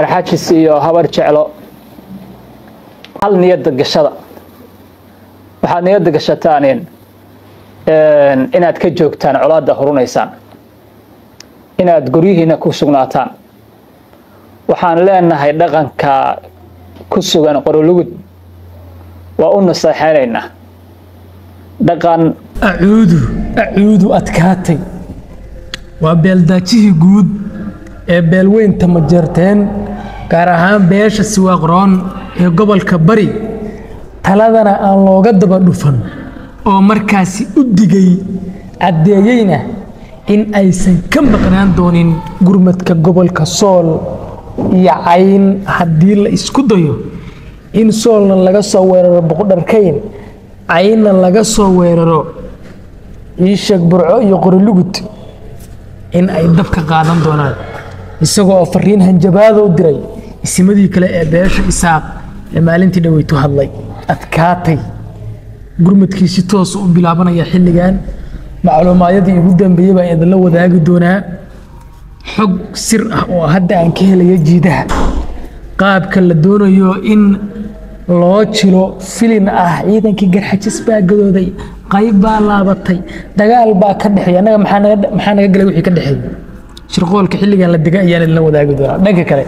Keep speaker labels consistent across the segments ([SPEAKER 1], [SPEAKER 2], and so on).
[SPEAKER 1] garxajis iyo habar jeclo hal niyadda gashada waxaad niyadda gashataan inaad ka joogtaan colaadda horunaysaan inaad guryihiina ku sugnaataan waxaan leenahay dhaqanka ku sugan qorolugud waa u naseexaynaynaa dhaqan
[SPEAKER 2] acuudu acuudu adkaatay waa beeldaajihii guud ee beelweynta majeerteen gaar ahaan beesha siwaaqroon ee gobolka bari taladana aan looga daba dhufan oo markaasi u digay caddeeyeyna in aysan ka maqnaan doonin gurmadka gobolka sool iyo cayn haddii la isku dayo in soolna laga soo weeraro boqodharkayn caynna laga soo weeraro iisheeg burco iyo qorilugud in ay dabka qaadan doonaan isagoo oo fariin hanjabaada u diray isimadii kale ee beesha isaaq ee maalintii dhaweytu hadlay adkaatay gurmadkiisi toosu u bilaabanaya xilligan macluumaadyadii ugu dambeeyey baan idinla wadaagi doonaa xog sir ah oo hadda aan ka helaya jiidaha qaabka la doonayo in loo jilo filin ah ciidankii garxajis baa gadooday qayb baa laabatay dagaal baa ka dhexeeya annaga maxaa naga galay wixii ka dhexeeya shirqoolka xilligan la dega ayaan idinla wadaagi doonaa dhanka kale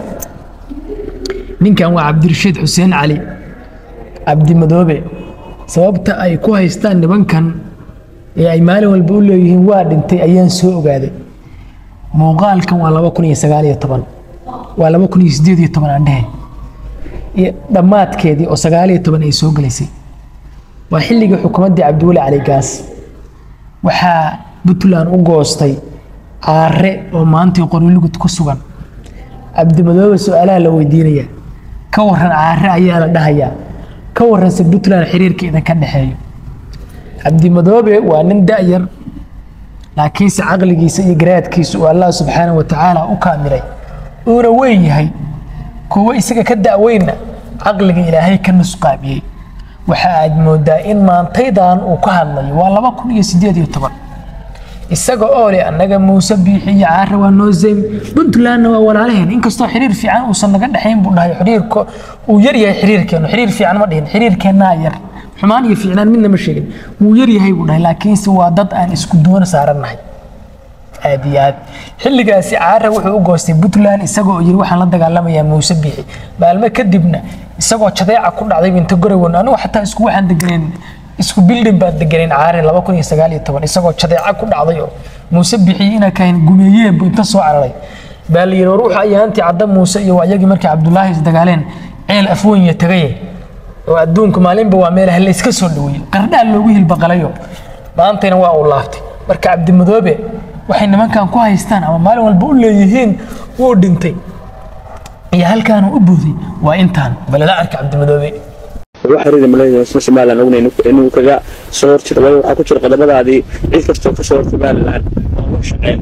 [SPEAKER 2] ninkan waa cabdirashiid xuseen cali cabdimadoobe sababta ay ku haystaan nibankan ee ay maalin walba u leeyihiin waa dhintay ayaan soo ogaaday muuqaalkan waa laba kun iyo sagaal iyo toban waa laba kun iyo sideed iyo toban aan dhehe iyo dhammaadkeedii oo sagaal iyo toban ay soo gelaysay waa xilligii xukuumaddii cabdiweli cali gaas waxaa puntland u goostay caare oo maantii qorilugud ku sugan cabdimadoobe su-aalaha la weydiinaya ka waran caare ayaa la dhahayaa ka waranse puntland xiriirka idinka dhexeeyo cabdimadoobe waa nin da'yar laakiinse caqligiisa iyo garaadkiisa uu allah subxaana wa tacaala u kaamilay uuna weyn yahay kuwo isaga ka da'weynna caqliga ilaahay ka nusqaamiyey waxa aad moodaa in maantaydan uu ka hadlayo waa laba kun iyo sideed iyo toban isaga oo leh annaga muuse biixi iyo caare waa noo zeym puntlandna waa walaalaheen inkastoo xiriir fiican uusan naga dhexayn buu dhahay xiriirka uu yar yahay xiriirkeenu xiriir fiican ma dhihin xiriirkeennaa yar xumaan iyo fiicnaan midna ma sheegin wuu yar yahay buu dhahay laakiinse waa dad aan isku doona saarannahay aad iyo aad xilligaasi caare wuxuu u goostay puntland isagoo yiri waxaan la dagaalamayaa muuse biixi maalmo kadibna isagoo jadeeca ku dhacday inta gorowan anigu xataa isku waxaan deganeen isku bildin baan deganeen caare laba kun iyo sagaal iyo toban isagoo jadeeca ku dhacday oo muuse bixiyi inaa kahayn gumeeyeen buu inta soo cararay baa la yidhi war wuxuu ayaantii cadda muuse iyo waayagii markay cabdulaahi isdagaaleen ceel afwenya tagaye oo adduunku maalinba waa meelaha la iska soo dhaweeyey qardhaa loogu hilbaqalayo maantayna waa uu laaftay marka cabdimadoobe waxay nimankan ku haystaan ama maalin walba u leeyihiin wuu dhintay iyo halkaanu u buuday waa intaan balada arka cabdimadoobe
[SPEAKER 3] ugu xiriiri malaynayaa isla somalilan ogna inuu kaga soo horjiro waayo waxaa ku jira qodobadaadii cid kastoo ka soo hor somalilan oo loo shaqeyn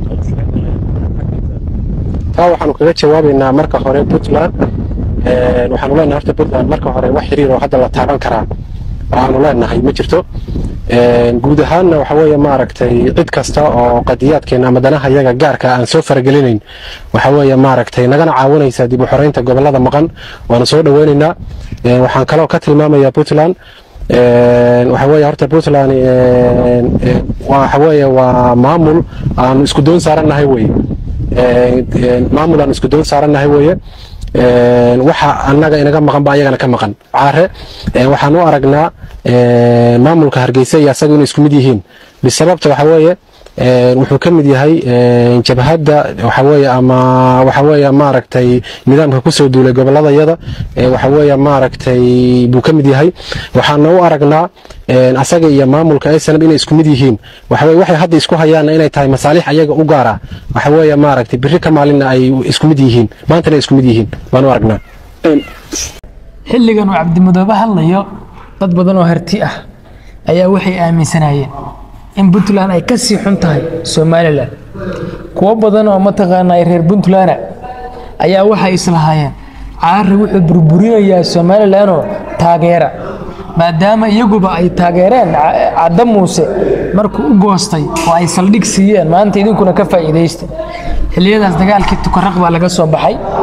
[SPEAKER 4] taa waxaanu kaga jawaabaynaa marka hore puntland waxaanu leenahay horta puntland marka hore wax xiriir oo hadda la taaban karaa waxaanu leenahay ma jirto guud ahaanna waxa weeye maaragtay cid kasta oo qadiyaadkeena ama danaha iyaga gaarka aan soo faragelinayn waxa weeye maaragtay nagana caawinaysa dib u xoreynta gobolada maqan waana soo dhaweynaynaa waxaan kaloo ka tilmaamayaa puntland waxa weeye horta puntland waxa weeye waa maamul aan isku doon saarannahay weye maamul aan isku doon saarannahay weye waxa annaga inaga maqan ba ayagana ka maqan caare waxaan u aragnaa maamulka hargeysa iyo asaga inay isku mid yihiin bisababta waxa weeye wuxuu ka mid yahay jabhadda waxa weeye ama waxa weeye maaragtay nidaamka kusoo duulay goboladayada waxa weeye maaragtay buu ka mid yahay waxaana u aragnaa asaga iyo maamulka aysanab inay isku mid yihiin waxa weye waxay hadda isku hayaanna inay tahay masaalix ayaga u gaara waxa weeye maaragtay biri ka maalinna ay isku mid yihiin maantana ay isku mid yihiin baan u aragnaa
[SPEAKER 2] xilligan uu cabdimadoobe hadlayo dad badan oo harti ah ayaa waxay aaminsanayeen in puntland ay ka sii xun tahay somalilan kuwo badan oo mataqaanaa reer puntland ayaa waxay islahaayeen caare wuxuu burburinayaa somalilanoo taageera maadaama iyaguba ay taageereen cadda muuse markuu u goostay oo ay saldhig siiyeen maanta idinkuna ka faa'iidaysta xilliyadaas dagaalkii tukaraq baa laga soo baxay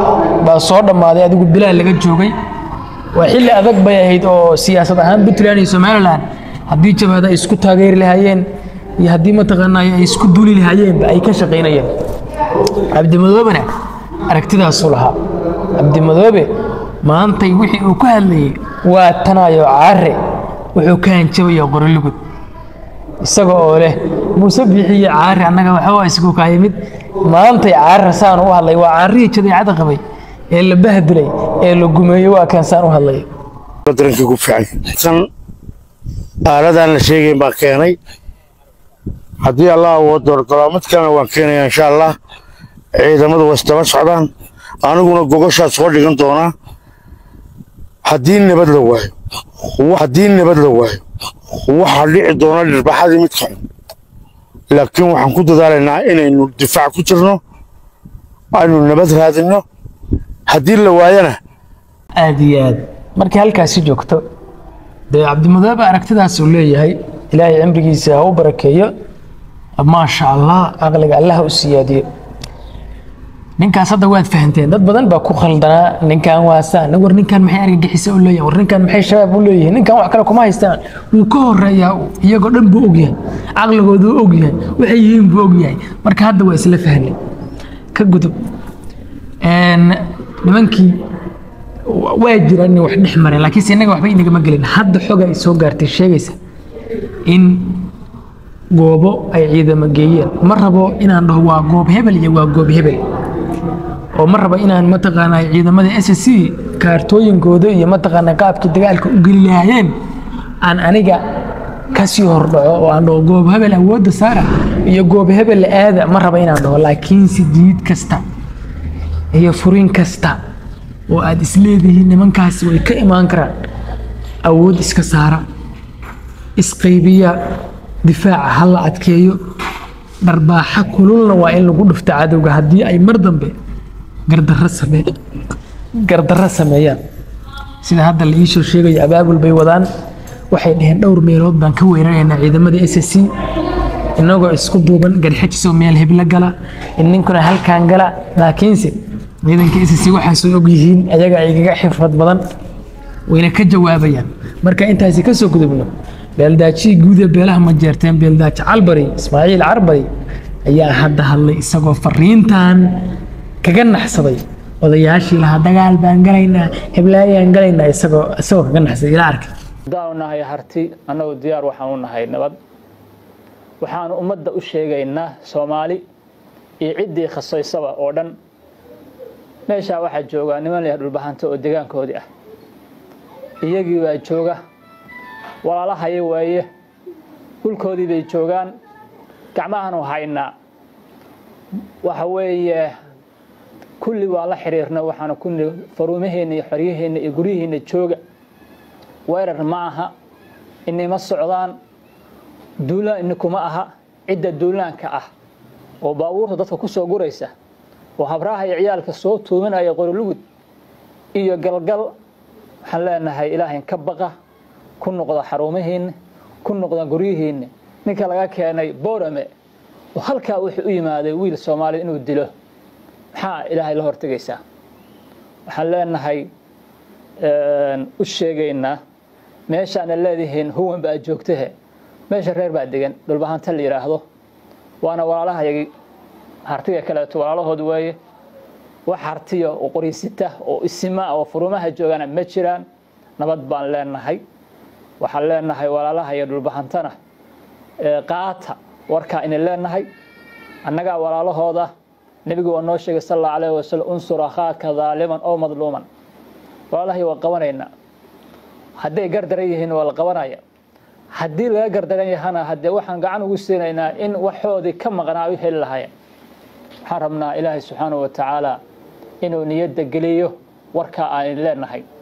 [SPEAKER 2] baa soo dhammaaday adigu bilaha laga joogay waa xilli adag bay ahayd oo siyaasad ahaan puntland iyo somalilan haddii jabaad ay isku taageeri lahaayeen iyo haddii mataqaanaa ay isku duuli lahaayeenba ay ka shaqaynayeen cabdimadoobena aragtidaasuu lahaa cabdimadoobe maantay wixii uu ka hadlayay waa tanayo caare wuxuu ka hanjabaya qorolugud isaga oo leh muuse biixiyo caare annaga waxba isku kaa yimid maantay caare saan u hadlay waa caarihii jadeecada qabay ee la bahdilay ee la gumeeyey waa kan saan u hadlay
[SPEAKER 5] daranka ku fiican kan aaladan la sheegayn baa keenay haddii allah uu doorgalo mid kalena waan keenaya insha allah ciidamadu way isdaba socdaan aniguna gogoshaas soo dhigan doonaa haddii nabad la waayo haddii nabad la waayo waxaa dhici doona dhirbaxadii mid xun laakiin waxaan ku dadaalaynaa inaynu difaac ku jirno aynu nabad raadinno haddii la waayana
[SPEAKER 2] aad iyo aad markii halkaasi joogto dee cabdimadoobe aragtidaas uu leeyahay ilaahay cimrigiisa ha u barakeeyo maasha allah aqliga allah u siyaadiyo ninkaas hadda waad fahanteen dad badan baa ku khaldanaa ninkan waa saan war ninkan maxay argagixisa u leeyahay war ninkan maxay shabaab u leeyihiin ninkan wax kale kuma haystaan wuu ka horeeyaa iyagoo dhan buu ogyahay caqligooduu ogyahay waxay yihiin buu ogyahay marka hadda waa isla fahnay ka gudub nimankii waa jiraan inay wax dhex mareen laakiinse innaga waxba inagama gelin hadda xog ay soo gaartay sheegaysa in goobo ay ciidamo geeyeen ma rabo inaan dhaho waa goob hebel iyo waa goob hebel oo ma rabo inaan mataqaanaa ciidamada s c kaartooyinkooda iyo mataqaanaa qaabkii dagaalka u geli lahaayeen aan aniga kasii hordhaco oo aan dhaho goob hebel awoodda saara iyo goob hebel aada ma rabo inaan dhaho laakiinse jiid kasta iyo furin kasta oo aad isleedihiin nimankaasi way ka imaan karaan awood iska saara isqaybiya difaaca ha la adkeeyo dharbaaxa kululna waa in lagu dhufta cadowga haddii ay mar dambe gardarro same gardarro sameeyaan sida hadda la iisoo sheegayo abaabul bay wadaan waxay dhaheen dhowr meelood baan ka weeraraynaa ciidamada s c inagoo isku duuban garxajisoo meel heblo gala ninkuna halkaan gala laakiinse ciidanka s c waxaasoo og yihiin ayaga igaga xirfad badan wayna ka jawaabayaan marka intaasi ka soo gudubno beeldaajihii guud ee beelaha ma jeerteen beeldaaji calbari ismaaciil carbari ayaa hadda hadlay isagoo fariintan kaga naxsaday odayaashii lahaa dagaal baan galaynaa heblaayaan galaynaa isagoo isagoo kaga naxsaday ila arkay
[SPEAKER 1] haddaanu nahay harti annagu diyaar waxaan u nahay nabad waxaanu ummadda u sheegaynaa soomaali iyo ciddii khasaysaba oo dhan meeshaa waxaa joogaa niman leh dhulbahanta oo degaankoodii ah iyagii baa jooga walaalahaya waaye dhulkoodii bay joogaan gacmahanu haynaa waxa weeye kulli waa la xiriirna waxaana kulli faruumaheenna iyo xoryaheenna iyo guryaheenna jooga weerar ma aha inima socdaan duulaan inikuma aha cidda duulaanka ah oo baabuurta dadka ku soo guraysa oo habraha iyo ciyaalka soo tuuminaya qorilugud iyo galgal waxaan leenahay ilaahayn ka baqa ku noqda xaruumahiinna ku noqda guryihiinna ninka laga keenay boorame oo halkaa wuxuu u yimaaday wiil soomaaliyed inuu dilo maxaa ilaahay la hortegaysaa waxaan leenahay u sheegaynaa meeshaana leedihiin huwan baa joogtahe meesha reer baa degan dhulbahanta la yidhaahdo waana walaalahayagii hartiga kaleeto walaalahood weeye wax hartiya oo qoriysita oo isima oo furumaha joogana ma jiraan nabad baan leenahay waxaan leenahay walaalaha iyo dhulbahantana qaata warkaa ina leenahay annagaa walaalahooda nebigu waa noo sheegay sal allahu alayh wasalam unsur akhaaka daaliman oo madluuman walaalahay waa qabanaynaa hadday gardaran yihiin waa la qabanaya haddii laga gardaran yahana haddee waxaan gacan ugu siinaynaa in waxoodii ka maqnaa u heli lahaayeen waxaan rabnaa ilaahay subxaanahu wa tacaala inuu niyadda geliyo warkaa aan leenahay